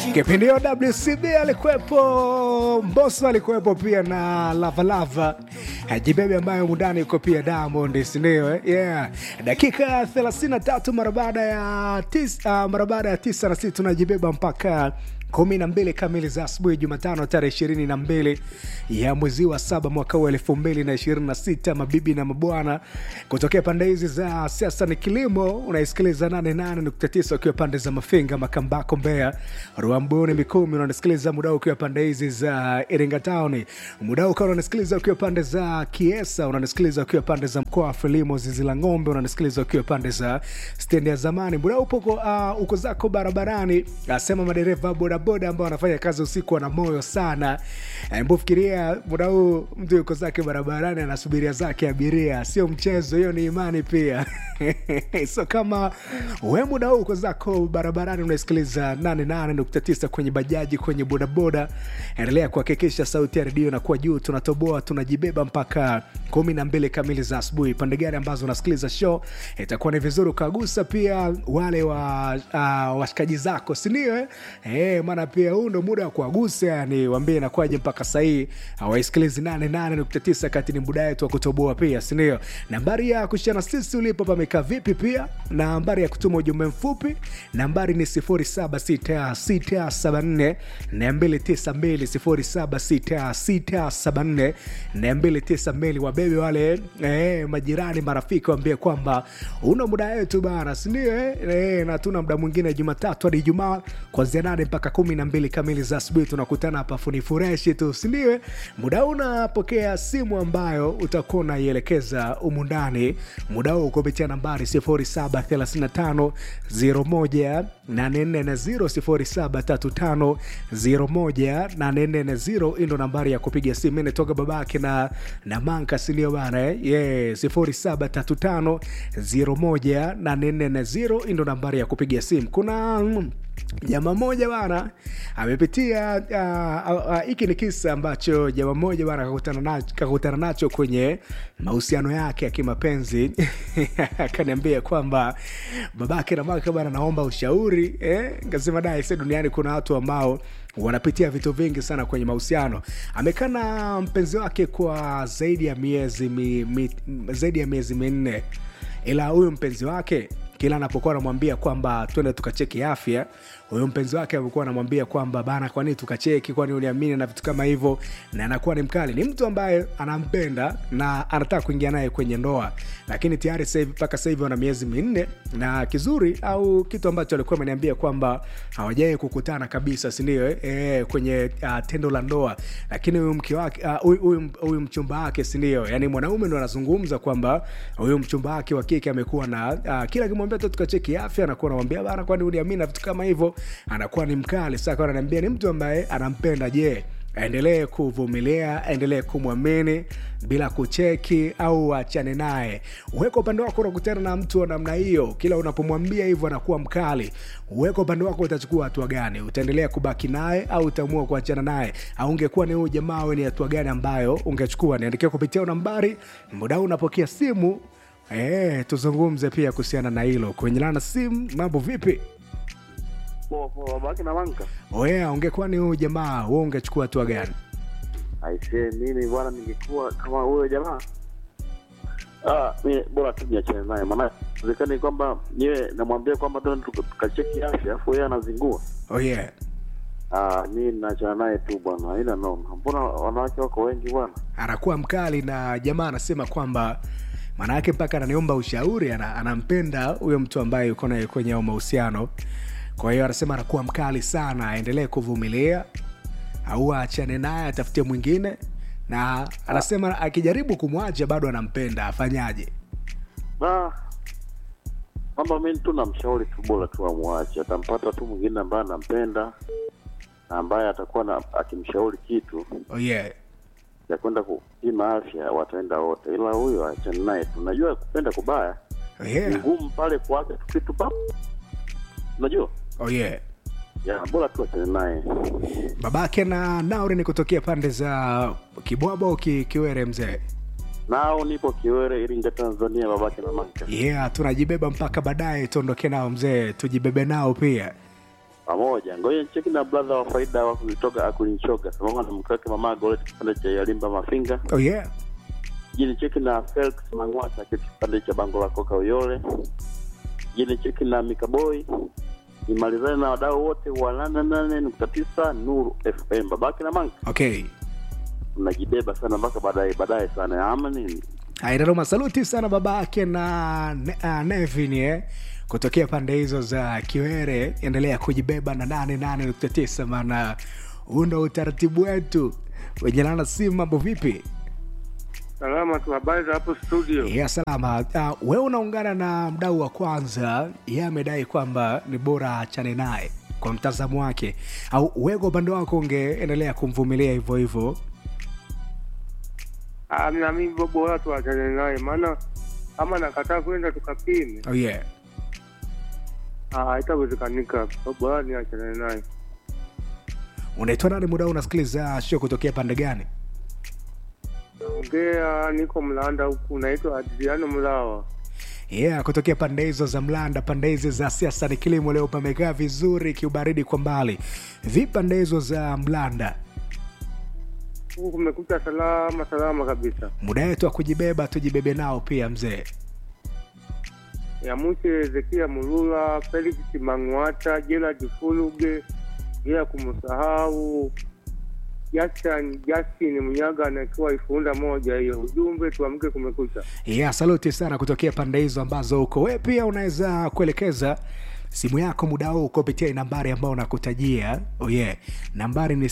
kipindi hiyo WCB alikuwepo, Mbosso alikuwepo pia na Lavalava Jibebe ambayo mundani yuko pia Diamond, si ndio? eh? Yeah. Dakika 33 mara baada ya tisa, uh, mara baada ya tisa na sisi tunajibeba mpaka kumi na mbili kamili za asubuhi Jumatano tarehe ishirini na mbili ya mwezi wa saba mwaka huu elfu mbili na ishirini na sita mabibi na mabwana kutokea pande hizi za siasa ni kilimo unaisikiliza 88.9 ukiwa pande za Mafinga, Makambako, Mbeya, Ruambuni, Mikumi unanisikiliza muda huu ukiwa pande hizi za Iringa Town, muda huu ukawa unanisikiliza ukiwa pande za Kiesa, unanisikiliza ukiwa pande za mkoa wa Frelimo, zizi la ng'ombe, unanisikiliza ukiwa pande za stendi ya zamani, muda huu upo uh, uko zako barabarani, asema madereva bodaboda ambao wanafanya kazi usiku wana moyo sana. Hebu fikiria muda huu mtu yuko zake barabarani anasubiria zake abiria, sio mchezo, hiyo ni imani pia. so kama we muda huu uko zako barabarani unasikiliza 88.9 kwenye bajaji, kwenye bodaboda, endelea kuhakikisha sauti ya redio inakuwa juu. Tunatoboa, tunajibeba mpaka kumi na mbili kamili za asubuhi. Pande gani ambazo unasikiliza show, itakuwa ni vizuri ukagusa pia wale wa uh, washikaji zako, sindio? Eh, Eh, maana pia huu ndo muda wa kuwagusa, yani wambie inakuwaje mpaka sahii hawaisikilizi 88.9 kati ni muda wetu wa kutoboa pia, sindio? Nambari ya kushana sisi ulipo pamekaa vipi, pia na nambari ya kutuma ujumbe mfupi, nambari ni 076674 292 076674 wabebe wale eh, majirani, marafiki, waambie kwamba una muda wetu bana, sindio? Eh, eh, na tuna muda mwingine Jumatatu hadi Ijumaa kuanzia nane mpaka kumi na mbili kamili za asubuhi tunakutana hapa funi fureshi tu, sindiwe? Muda huu unapokea simu ambayo utakuwa unaielekeza umu ndani, muda huu kupitia nambari 0735 01 840 0735 hii ndo nambari ya kupiga simu. Nitoka babake na, na manka sindio bana eh? yeah, 0735 01 840 hii ndo nambari ya kupiga simu. Kuna mm, jamaa moja bana amepitia hiki. Uh, uh, ni kisa ambacho jamaa moja bana kakutana nacho, kakutana nacho kwenye mahusiano yake ya kimapenzi akaniambia kwamba babake na maka bana, naomba ushauri eh? Kasema dai se duniani kuna watu ambao wanapitia vitu vingi sana kwenye mahusiano. Amekaa na mpenzi wake kwa zaidi ya miezi mi, mi, zaidi ya miezi minne, ila huyu mpenzi wake kila anapokuwa anamwambia kwamba twende tukacheki afya, huyo mpenzi wake amekuwa anamwambia kwamba bana, kwani tukacheki, kwani uniamini na vitu kama hivyo, na anakuwa ni mkali. Ni mtu ambaye anampenda na anataka kuingia naye kwenye ndoa, lakini tayari sasa hivi mpaka sasa hivi wana miezi minne, na kizuri au kitu ambacho alikuwa ameniambia kwamba hawajawai kukutana kabisa, si ndio? Eh, e, kwenye uh, tendo la ndoa, lakini huyu mke wake huyu uh, huyu mchumba wake, si ndio? Yani mwanaume ndo anazungumza kwamba huyu mchumba wake wa kike amekuwa na uh, kila akimwambia tu tukacheki afya, anakuwa anamwambia bana, kwani uniamini na vitu kama hivyo anakuwa ni mkali. Sasa kwa ananiambia ni mtu ambaye anampenda. Je, aendelee kuvumilia, aendelee kumwamini bila kucheki au achane naye? Uweka upande wako, unakutana na mtu wa namna hiyo, kila unapomwambia hivyo anakuwa mkali. Uweka upande wako, utachukua hatua gani? Utaendelea kubaki naye au utaamua kuachana naye? Au ungekuwa ni huyu jamaa, we ni hatua gani ambayo ungechukua? Niandikia kupitia nambari. Muda huu unapokea simu E, tuzungumze pia kuhusiana na hilo kwenye lana simu. Mambo vipi? Poa poa, babake na manka. Oya, ungekuwa ni huyu jamaa, wewe ungechukua hatua gani? Aisee, mimi bwana, ningekuwa kama huyo jamaa ah, mimi bora tu niachane naye, maana inawezekana kwamba niwe namwambia kwamba twende tukacheki afya, afu yeye anazingua. Oh yeah. Ah, mimi naachana naye tu bwana, haina noma. Mbona wanawake wako wengi bwana? Anakuwa mkali na jamaa anasema kwamba maana yake mpaka ananiomba ushauri, ana, anampenda huyo mtu ambaye yuko naye kwenye mahusiano. Kwa hiyo anasema anakuwa mkali sana, aendelee kuvumilia au aachane naye atafutie mwingine, na anasema akijaribu kumwacha bado anampenda, afanyaje? Ah, kwamba mimi tu namshauri tu, bora tu amwache, atampata tu mwingine ambaye anampenda na ambaye atakuwa na akimshauri kitu Oh yeah. ya kwenda kupima afya, wataenda wote, ila huyo achane naye tu. Najua kupenda kubaya Oh ni yeah. ngumu pale kuaga tu kitu pap, unajua Oh yeah. ya bora tu achane naye. babake na nauri ni kutokea pande za kibwabo ki, kiwere mzee Nao nipo Kiwere, Iringa, Tanzania, babake na maka. yeah tunajibeba mpaka baadaye tuondoke nao mzee tujibebe nao pia pamoja. Ngoja nicheki na brother wa faida wa kutoka akulinchoga sambamba na mke wake mama Goret kipande cha Yalimba Mafinga. oh yeah Je, nicheki na Felix Mang'wata akiwa kipande cha Bango la Koka Uyole. Je, nicheki na Mikaboy. Nimalizane na wadau wote wa nane nane nukta tisa Nuru FM. Babake na Manka okay mnajibeba sana mpaka baadaye baadaye sana ama nini? Aidaroma, saluti sana babake na ne, uh, Nevin eh, kutokea pande hizo za Kiwere. Endelea kujibeba na nane nane nukta tisa maana huu ndo utaratibu wetu. Wejelana simu, mambo vipi? Salama tu, habari za hapo studio? ya salama. Uh, wewe unaungana na mdau wa kwanza, yeye amedai kwamba ni bora achane naye kwa mtazamo wake, au wewe kwa upande wako ungeendelea kumvumilia hivyo hivyo? Ah, na mimi bo- bora tuachane naye, maana kama nakataa kwenda tukapime, Oh yeah. ah, haitawezekanika. Bo- Bora niachane naye. Unaitwa nani muda huu unasikiliza show kutokea pande gani? Ongea, niko Mlanda huku, naitwa Adriano Mlawa. yeah, kutokea pande hizo za Mlanda, pande hizi za siasa ni kilimo. Leo pamekaa vizuri, kiubaridi kwa mbali. Vipi pande hizo za Mlanda? Huku kumekucha salama salama kabisa. Muda wetu wa kujibeba, tujibebe nao pia mzee. ya Muche Ezekia Mulula, Felix Mang'wata, Gerard Fuluge, bila kumsahau Justin Justin Mnyaga anakiwa ifunda moja hiyo. Ujumbe tuamke, kumekucha. Yeah, saluti sana kutokea pande hizo ambazo uko wewe. Pia unaweza kuelekeza simu yako muda huu kupitia nambari ambayo nakutajia. Oh yeah. Nambari ni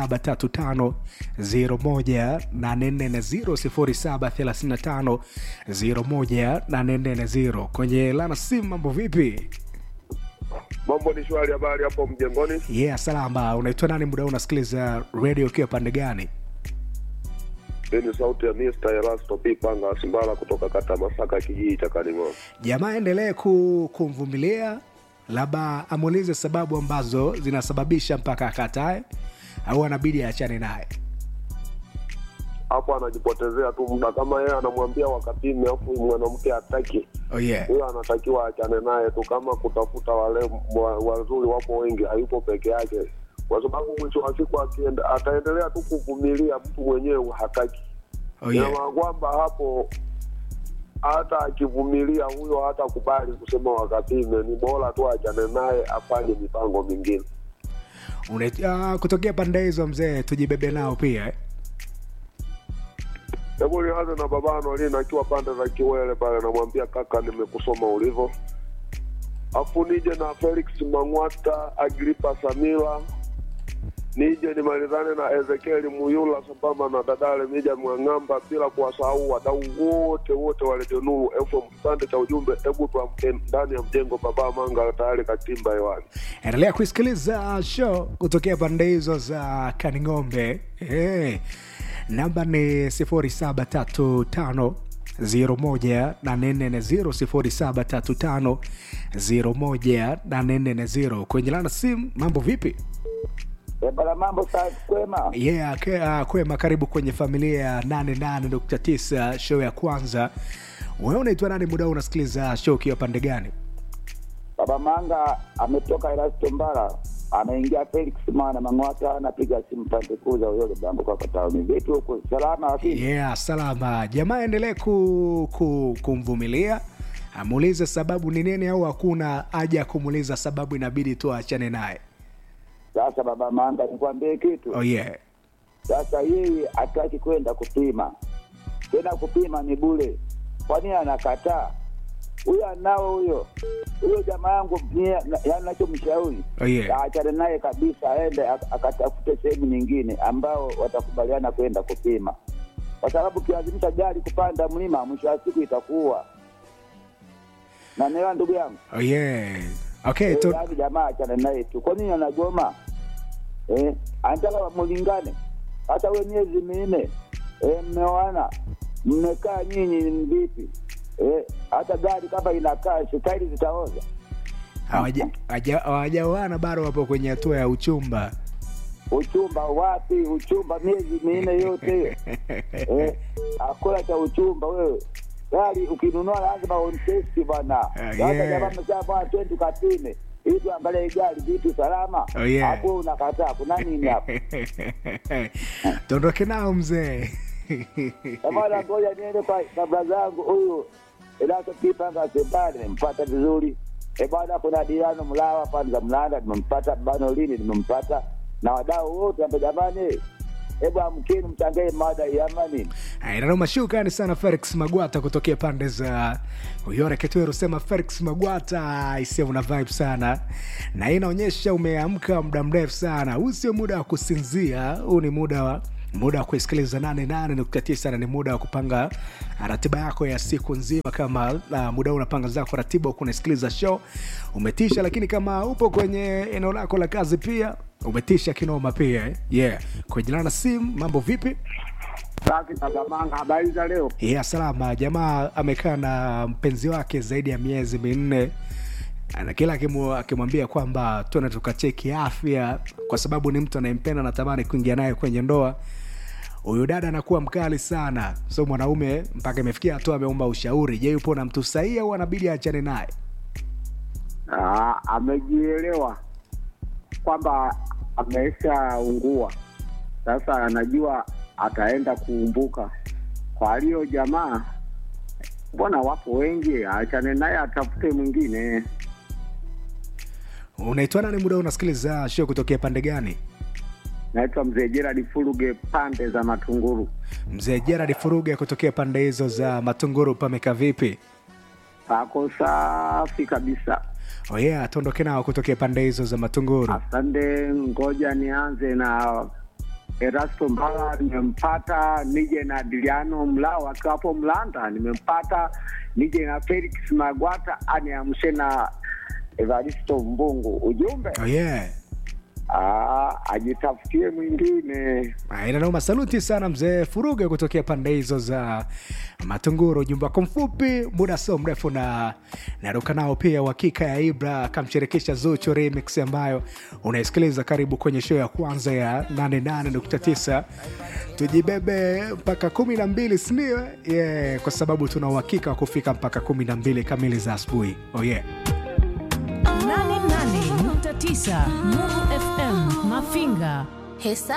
0735018440 0735018440. Kwenye lana simu mambo vipi? Mambo ni shwari, habari hapo mjengoni? Yeah, salama. Unaitwa nani muda huu unasikiliza radio ukiwa pande gani? Hii ni sauti ya Mr. Erasto P. Panga Simbala kutoka kata Masaka, kijiji cha Kaning'o. jamaa endelee ku, kumvumilia labda amuulize sababu ambazo zinasababisha mpaka akatae au anabidi aachane naye Hapo anajipotezea tu muda, kama yeye anamwambia wakapime, afu mwanamke hataki, oh yeah. huyo anatakiwa achane naye tu. Kama kutafuta wale wa- wazuri wapo wengi, hayupo peke yake, kwa sababu mwisho wa siku akienda, ataendelea tu kuvumilia, mtu mwenyewe hataki. Oh Ina yeah. maana kwamba hapo hata akivumilia huyo hatakubali kusema wakapime, ni bora tu achane naye, afanye mipango mingine. Una- uh, kutokea pande hizo mzee tujibebe nao pia eh? Hebu nianze na babano Lina akiwa pande za Kiwele pale, namwambia kaka, nimekusoma ulivyo. Afu nije na Felix Mang'wata, Agripa Samila, nije nimalizane na Ezekieli Muyula sambamba na Dadale Mija Mwang'amba, bila kuwasahau wadau wote wote wa Radio Nuru FM. Kipande cha ujumbe, hebu tuamke ndani ya mjengo, baba Manga tayari katimba hewani. endelea kuisikiliza show kutokea pande hizo za kaning'ombe hey. namba ni 0735 01840 0735 kwenye lana simu mambo vipi Eh, bana mambo safi kwema. yeah, ke, uh, kwema karibu kwenye familia ya 88.9 show ya kwanza wewe unaitwa nani muda huu unasikiliza show ukiwa pande gani Baba Manga ametoka Erasto Mbara, anaingia Felix Mana Mang'wata, anapiga simu pande kuu za Uyole Bambo kwa Kataoni. Vipi huko salama lakini? yeah salama jamaa endelee ku, ku, kumvumilia amuulize sababu ni nini au hakuna haja ya kumuuliza sababu inabidi tu aachane naye Sasa Baba Manga, nikwambie kitu. oh yeah Sasa yeye hataki kwenda kupima tena, kupima ni bure. Kwa nini anakataa? Huyo anao huyo huyo jamaa yangu, mie- na- yaani nachomshauri oh yeah aachane naye kabisa, aende ak- akatafute sehemu nyingine ambao watakubaliana kwenda kupima, kwa sababu ukilazimisha gari kupanda mlima, mwisho wa siku itakuwa nanielewa, ndugu yangu. oh yeah okay Eh, to, yaani jamaa achane naye tu. Kwa nini anagoma? Eh, anataka mulingane hata we miezi minne eh, mmeoana mmekaa nyinyi ni vipi? Eh, hata gari kama inakaa shikaili zitaoza. hawaja- hawaja- hawajaoana bado wapo kwenye hatua ya uchumba Uchumba wapi? Uchumba miezi minne yote hiyo eh, akula cha uchumba wewe gari ukinunua lazima ontesti bwana. Ah, Sasa yeah. jamaa msaa bwana, twende tukapime ili tuangalie gari vitu salama Oh, yeah. hapo unakataa kuna nini hapo tuondoke nao mzee Kamala, ngoja niende kwa kabla zangu huyu Elaso Kipanga Sebane, nimempata vizuri. E bwana, kuna Diano Mlawa pande za Mlanda, nimempata Bano Lini, nimempata na wadau wote hapa jamani. Hebu amkeni mchangie mada ya amani. nanoma shukrani sana felix magwata kutokea pande za uyore ketweru sema felix magwata isia una vibe sana na hii inaonyesha umeamka muda mrefu sana huu sio muda wa kusinzia huu ni muda wa muda wa kuisikiliza 88.9 na ni muda wa kupanga ratiba yako ya siku nzima kama uh, muda huu unapanga zako ratiba huku unasikiliza show umetisha lakini kama upo kwenye eneo lako la kazi pia umetisha kinoma pia eh? yeah kujilana na simu mambo vipi Safi Tagamanga, habari za leo? ya salama jamaa amekaa na mpenzi wake zaidi ya miezi minne na kila akimu- akimwambia kwamba tuende tukacheki afya kwa sababu ni mtu anayempenda natamani kuingia naye kwenye ndoa huyu dada anakuwa mkali sana so mwanaume mpaka imefikia hatua ameomba ushauri je yupo na mtu sahihi au anabidi aachane naye Ah, amejielewa kwamba ameshaungua, sasa anajua ataenda kuumbuka. Kwa hiyo jamaa, mbona wapo wengi, aachane naye atafute mwingine. unaitwa nani muda huu unasikiliza show kutokea pande gani Naitwa mzee Gerard Fuluge, pande za Matunguru. mzee jeradi furuge kutokea pande hizo za matunguru pameka vipi Pako safi kabisa. oh yeah tuondoke nao kutokea pande hizo za matunguru Asante, ngoja nianze na Erasto Mbala, nimempata. Nije na Diliano Mlao akiwa hapo Mlanda, nimempata. Nije na Felix Magwata, aniamshe na Evaristo Mbungu. Ujumbe oh yeah ah, ajitafutie mwingine. Ah, inanauma saluti sana mzee furuge kutokea pande hizo za matunguru ujumbe wako mfupi muda sio mrefu na naruka nao pia uhakika ya ibra akamshirikisha zuchu remix ambayo unaisikiliza karibu kwenye show ya kwanza ya 88.9 tujibebe mpaka kumi na mbili sindio yeah, kwa sababu tuna uhakika wa kufika mpaka kumi na mbili kamili za asubuhi oh yeah. 88.9 Nuru FM Mafinga. Hesabu